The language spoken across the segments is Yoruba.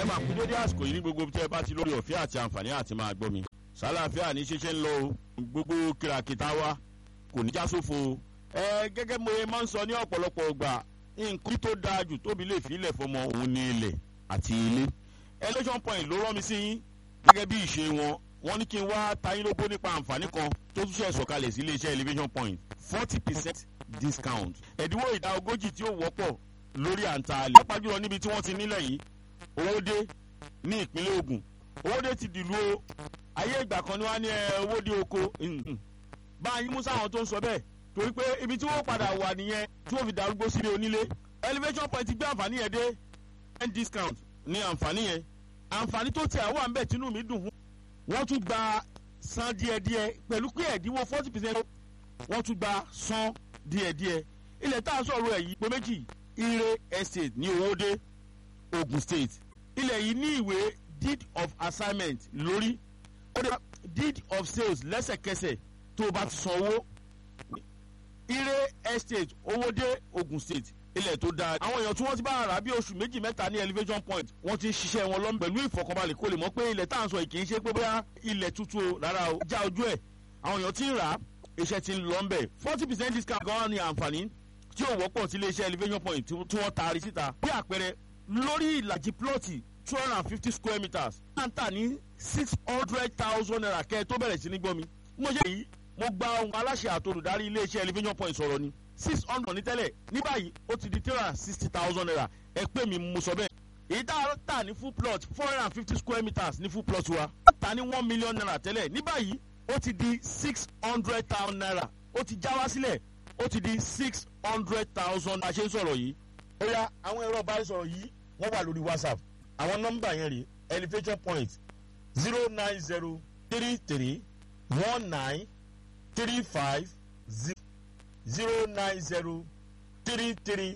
máa kú dédé àsìkò yìí ní gbogbo tẹ́ ẹ bá ti lórí ọ̀fẹ́ àti àǹfààní àti máa gbọ́ mi. sálàáfíà ní ṣíṣe ń lọ o gbogbo kìràkìtà wa kò ní já sófo o. ẹ gẹ́gẹ́ mo ye máa ń sọ ní ọ̀pọ̀lọpọ̀ ọgbà nǹkan tó dáa jù tóbi lè fi ilẹ̀ fọmọ òun ní ilẹ̀ àti ilé. election point ló rán mi sí yín gẹ́gẹ́ bí ìṣe wọn wọ́n ní kí n wá tayín lóbó nípa àǹfààní kan tó tún ṣe sọ̀kalẹ̀ sí iléeṣẹ́ elevation point forty percent discount ẹ̀dínwó ìdá ogójì tí ó wọ́pọ̀ lórí àǹtà àlè. pápá jùlọ níbi tí wọ́n ti nílẹ̀ yìí owóde ní ìpínlẹ̀ Ògùn owóde ti dìlú o ayé ìgbà kan ni wọ́n á ní owóde oko báyìí mú sáwọn tó ń sọ bẹ́ẹ̀ torí pé ibi tí wọ́n padà wà nìyẹn tí wọ́n fi darúgbó sílé onílé elevation point gbé àǹfààní yẹn dé ten discount ní àǹfààní yẹn àǹfààní tó tẹ̀ àwọn àǹbẹ̀ tínú mi dùn fún wọ́n tún gba san díẹ̀díẹ̀ pẹ̀lú pé ẹ̀dínwó forty percent wọ́n tún gba san díẹ̀díẹ̀ ilẹ̀ tá a sọ̀rọ̀ ẹ̀ yìí pé méjì ire estate ní owóde Ogun State ilẹ̀ yìí ní ìwé deed of assignment lórí ó dé deed of sales lẹ́sẹ̀kẹsẹ̀ tó o bá ti san owó ire estate owóde Ogun State ilẹ̀ tó dáa àwọn èèyàn tí wọ́n ti bá rà bí oṣù méjì mẹ́ta ní elevation point wọ́n ti ń ṣiṣẹ́ wọn lọ́mọ pẹ̀lú ìfọ̀kànbalẹ̀ kó lè mọ̀ pé ilẹ̀ tá à ń sọ yìí kì í ṣe pé bóyá ilẹ̀ tuntun o rárá o já ojú ẹ̀ àwọn èèyàn ti ń rà á iṣẹ́ ti ń lọ ńbẹ̀ forty percent discount gan-an ni àǹfààní tí ò wọ́pọ̀ sí iléeṣẹ́ elevation point tí wọ́n taari síta bí àpẹẹrẹ lórí ìlàjì plọ́ọ̀tì two hundred and fifty square meters máa ń tà ní six hundred thousand naira kẹ́ ẹ tó bẹ̀rẹ̀ sí ní gbọ́ mi mo ṣe yìí mo gba ohun aláṣẹ àtolùdarí iléeṣẹ́ elevation point sọ̀rọ̀ ni six hundred ní tẹ́lẹ̀ ní báyìí ó ti di three hundred and sixty thousand naira ẹ pé mi mo sọ bẹ́ẹ̀ èyí tá a tà ní full plot four hundred and fifty square meters ní full plot wa tà ní one million naira tẹ́lẹ̀ ní báyìí ó ti di six hundred thousand naira ó ti já wá sílẹ̀ ó ti di six hundred thousand a ṣe ń sọ̀rọ̀ yìí. ó yá àwọn ẹ̀rọ ìbánisọ̀rọ̀ yìí wọ́n wà lórí whatsapp àwọn nọ́mbà yẹn rèé elevation point zero nine zero three three one nine three five zero zero nine zero three three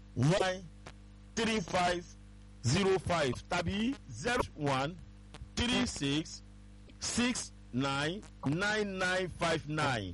one three five zero five tàbí zero one three six six nine nine nine five nine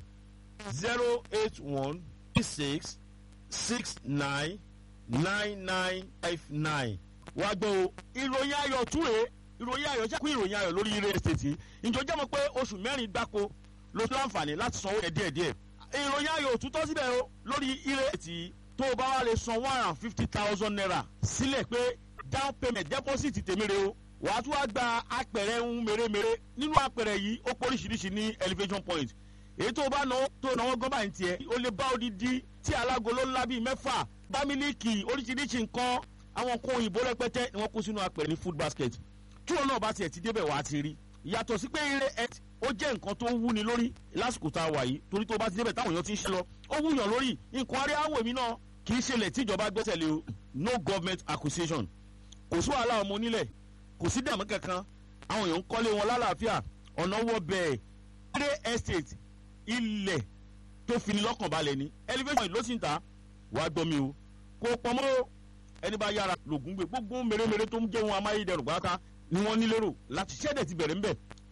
zero eight one three six six nine nine nine five nine. wá gbọ́ o ìròyìn ayọ̀ túre ìròyìn ayọ̀ ṣẹ́kù ìròyìn ayọ̀ lórí ilé estate ìjọ jẹ́ mọ̀ pé oṣù mẹ́rin gbáko ló tún láǹfààní láti sanwó ẹ̀ díẹ̀díẹ̀ ìròyìn ayọ̀ òtútọ́ síbẹ̀ o lórí ilé estate tó o bá wá lè san one hundred and fifty thousand naira sílẹ̀ pé down payment deposit tèmi re o wàá tún wá gba apẹ̀rẹ̀ ń mèremère nínú apẹ̀rẹ̀ yìí ó pọ̀ oríṣiríṣi ní elevation point èyí tó o bá náwó tó náwó gọ́bà ń tiẹ̀ o lè bá odidi tí alágolo ńlá bíi mẹ́fà bá mílíkì oríṣiríṣi nǹkan àwọn nǹkan òyìnbó rẹpẹtẹ ni wọ́n kó sínú apẹ̀rẹ̀ ní food basket tí wọn náà bá tiẹ̀ ti débẹ̀ wá ti rí yàtọ̀ sí pé eré ẹ ó jẹ́ nǹkan tó wúni lórí lásìkò tá a wà yìí torí tó bá ti débẹ̀ táwọn èèyàn ti ń ṣe lọ ó wúyàn lórí nǹkan arí àwọ̀ èmi náà kì í ṣẹlẹ̀ tíjọba gbẹ́sẹ̀ lé o no government acquisition kò sí wàhálà ọmọ onílẹ̀ kò sí dààmú kankan àwọn èèyàn ń kọ́lé wọn lálàáfíà ọ̀nà wọ bẹ́ẹ̀ eré estate ilẹ̀ tó fini lọ́kàn balẹ̀ ni elevation ló sì ń ta wàá gbọ́ mi o kò pọ̀ mọ́ ẹni bá yára lògùn gbé gbogbo mèremère tó ń jẹ́ wọn amáyédẹrùn pátá ni wọ́n ní lérò láti ṣẹ́dẹ̀ ti bẹ̀rẹ̀ ńbẹ̀